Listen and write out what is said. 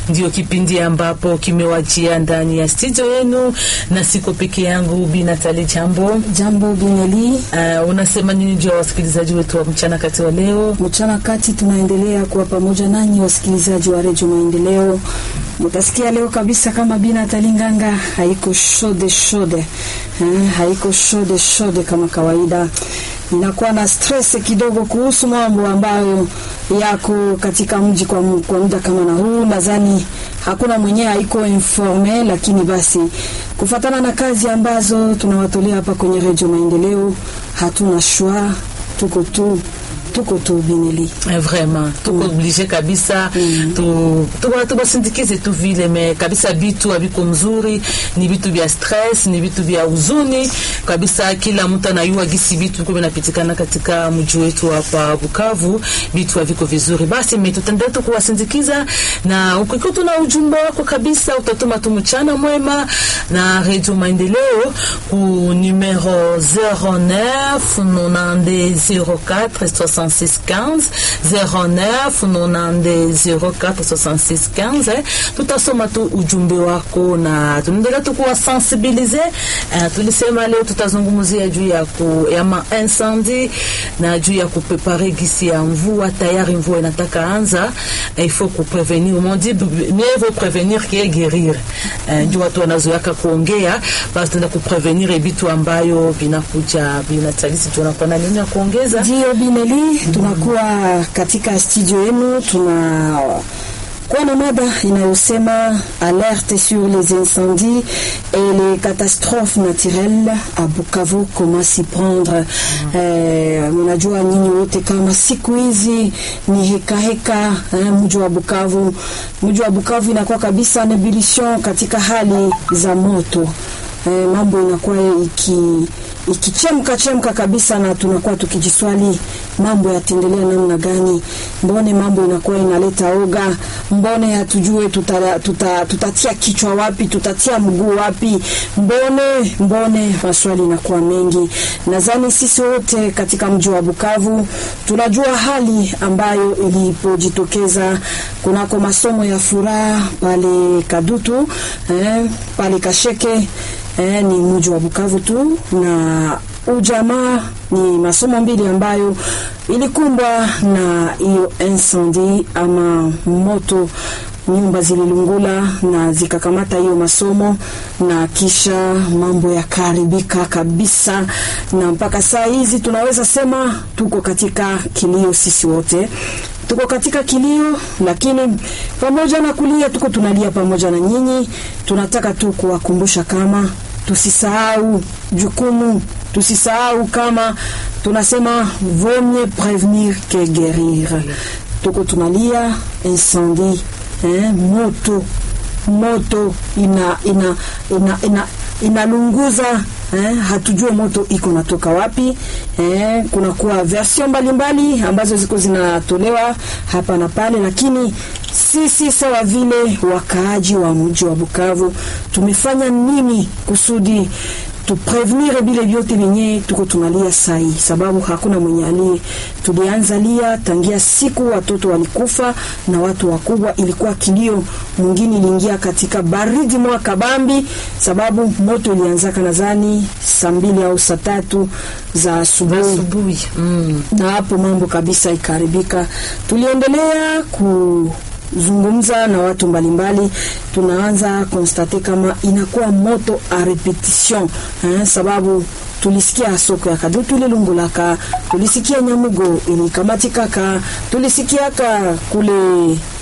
ndio kipindi ambapo kimewajia ndani ya studio yenu, na siko peke yangu. Bi Natali, jambo. Jambo Bineli. Uh, unasema nini juu ya wasikilizaji wetu wa mchana kati wa leo? Mchana kati tunaendelea kuwa pamoja nanyi wasikilizaji wa Redio Maendeleo. Mutasikia leo kabisa kama Bi Natali Nganga haiko shode shode, eh, haiko shode shode kama kawaida. Ninakuwa na stress kidogo kuhusu mambo ambayo yako katika mji kwa, kwa muda kama na huu. Nadhani hakuna mwenyewe haiko informe, lakini basi kufatana na kazi ambazo tunawatolea hapa kwenye Redio Maendeleo, hatuna shwa, tuko tu tuko tu Bineli, vraiment tuko mm. oblige kabisa mm. tu tubasindikize tu vile me kabisa, vitu haviko mzuri, ni vitu vya stress, ni vitu vya huzuni kabisa. Kila mtu anayua gisi vitu viko vinapitikana katika mji wetu hapa Bukavu, vitu haviko vizuri. Basi mimi tutaendelea tu kuwasindikiza, na ukiwa tuna ujumbe wako kabisa, utatuma tu mchana mwema na Radio Maendeleo ku numero 09 90 04 6615 09 90 04 6615 eh. Tutasoma tu ujumbe wako na tunaendelea tu kuwasensibilize. Uh, tulisema leo tutazungumzia juu ya ku, ya ma incendie na juu ya kuprepare gisi ya mvua. Tayari mvua inataka anza, il faut kuprevenir, on dit mieux vaut prévenir que guérir. Uh, ndio watu wanazoyaka kuongea, basi tunaenda kuprevenir vitu ambayo vinakuja vinatalisi. Tunakuwa na nini ya kuongeza? Ndio Bineli, tunakuwa katika studio yenu tuna kuwa na mada inayosema alerte sur les incendies et les catastrophes naturelles à Bukavu, comment s'y prendre. Mnajua eh, nyinyi wote kama siku hizi ni heka heka eh, mji wa Bukavu, mji wa Bukavu inakuwa kabisa nebullition katika hali za moto eh, mambo inakuwa iki ikichemka chemka kabisa, na tunakuwa tukijiswali mambo yataendelea namna gani? Mbone mambo inakuwa inaleta oga, mbone hatujue tuta, tuta, tutatia kichwa wapi, tutatia mguu wapi? Mbone mbone, maswali inakuwa mengi. Nadhani sisi wote katika mji wa Bukavu tunajua hali ambayo ilipojitokeza kunako masomo ya furaha pale Kadutu eh, pale Kasheke Eh, ni mji wa Bukavu tu na ujamaa ni masomo mbili ambayo ilikumbwa na hiyo incendie ama moto. Nyumba zililungula na zikakamata hiyo masomo na kisha mambo yakaharibika kabisa, na mpaka saa hizi tunaweza sema tuko katika kilio. Sisi wote tuko katika kilio, lakini pamoja na kulia tuko tunalia pamoja na nyinyi. Tunataka tu kuwakumbusha kama tusisahau jukumu, tusisahau kama tunasema vaut mieux prévenir que guérir. Tuko tunalia incendie, eh, moto moto ina ina ina, ina inalunguza eh, hatujue moto iko natoka wapi eh, kunakuwa version mbalimbali ambazo ziko zinatolewa hapa na pale, lakini sisi sawa vile wakaaji wa mji wa Bukavu tumefanya nini kusudi tuprevenire bile vyote vyenye tuko tunalia sai, sababu hakuna mwenye alie. Tulianza lia tangia siku watoto walikufa na watu wakubwa, ilikuwa kilio. Mwingine iliingia katika baridi mwa kabambi, sababu moto ilianzaka nadhani saa mbili au saa tatu za asubuhi mm. na hapo mambo kabisa ikaharibika. Tuliendelea ku zungumza na watu mbalimbali, tunaanza konstate kama inakuwa moto a repetition eh, sababu tulisikia soko ya Kadutu ililungulaka, tulisikia Nyamugo ilikamatikaka, tulisikiaka kule